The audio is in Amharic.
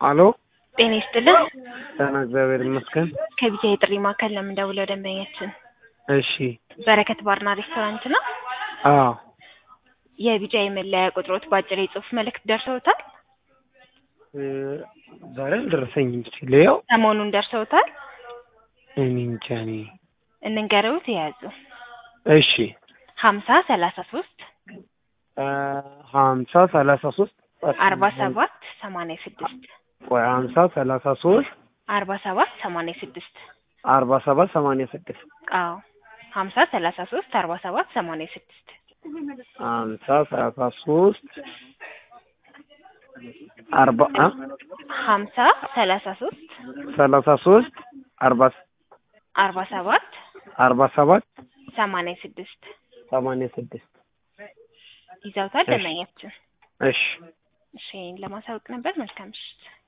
አሎ ጤና ይስጥልን። ደህና እግዚአብሔር ይመስገን። ከቢጃ የጥሪ ማዕከል ነው የምንደውለው። ደንበኛችን እሺ በረከት ባርና ሬስቶራንት ነው። አዎ የቢጃ የመለያ ቁጥሮት በአጭር የጽሁፍ መልእክት ደርሰውታል? እ ዛሬ አልደረሰኝም። እስኪ ልየው። ሰሞኑን ደርሰውታል? እኔ እንጃ እኔ እንንገረውት የያዙ እሺ ሀምሳ ሰላሳ ሶስት እ ሀምሳ ሰላሳ ሶስት አርባ ሰባት ሰማንያ ስድስት ቆይ ሀምሳ ሰላሳ ሶስት አርባ ሰባት ሰማንያ ስድስት አርባ ሰባት ሰማንያ ስድስት አዎ ሀምሳ ሰላሳ ሶስት አርባ ሰባት ሰማንያ ስድስት ሀምሳ ሰላሳ ሶስት አርባ አ ሀምሳ ሰላሳ ሶስት ሰላሳ ሶስት አርባ አርባ ሰባት አርባ ሰባት ሰማንያ ስድስት ሰማንያ ስድስት ይዘውታል እሺ። ደንበኛችን። እሺ እሺ ለማሳወቅ ነበር። መልካም ምሽት።